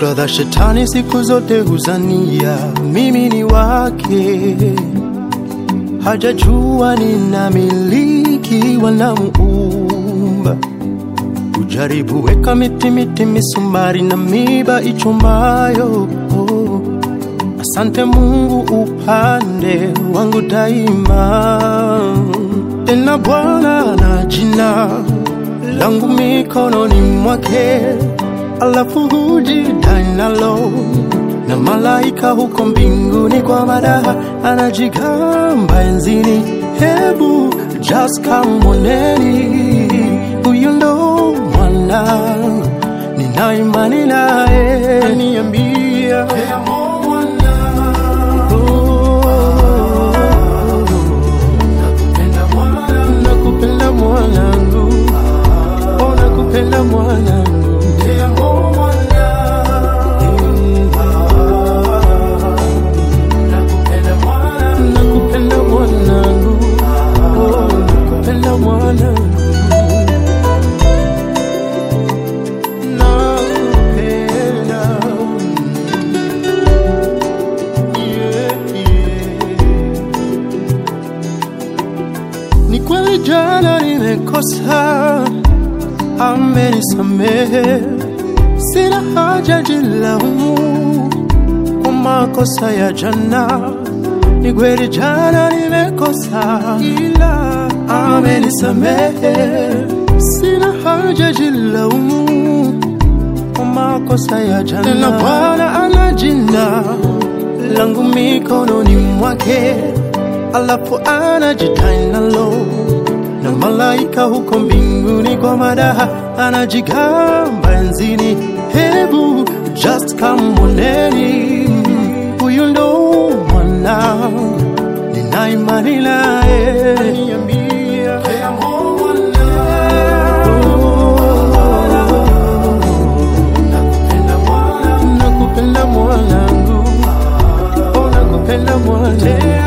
Brother, shetani siku zote huzania mimi ni wake, hajajua ninamiliki wanamuumba. Ujaribu weka miti miti, misumari na miba ichumayo. Oh, asante Mungu upande wangu daima. Tena Bwana na jina langu mikononi mwake, alafu hujidai nalo na malaika huko mbinguni kwa madaha anajigamba enzini. Hebu just kamwoneni, huyu ndo mwana nina imani naye, aniambia nakupenda mwanangu, oh, nakupenda mwanangu, nakupenda mwanangu, oh, nakupenda mwanangu, nakupenda yeah, yeah. Ni kweli jana nimekosa, amenisamehe, sina haja jilaumu kwa makosa ya jana. Ni kweli jana nimekosa, ila amenisamehe, sina haja jilaumu kwa makosa ya jana. Tena Bwana ana jina langu mikononi mwake, alafu anajidai nalo na malaika huko mbinguni kwa madaha anajigamba enzini. Hebu just kamwoneni, huyu ndo mwana nina imani naye, niambia nakupenda mwanangu, oh, nakupenda mwanangu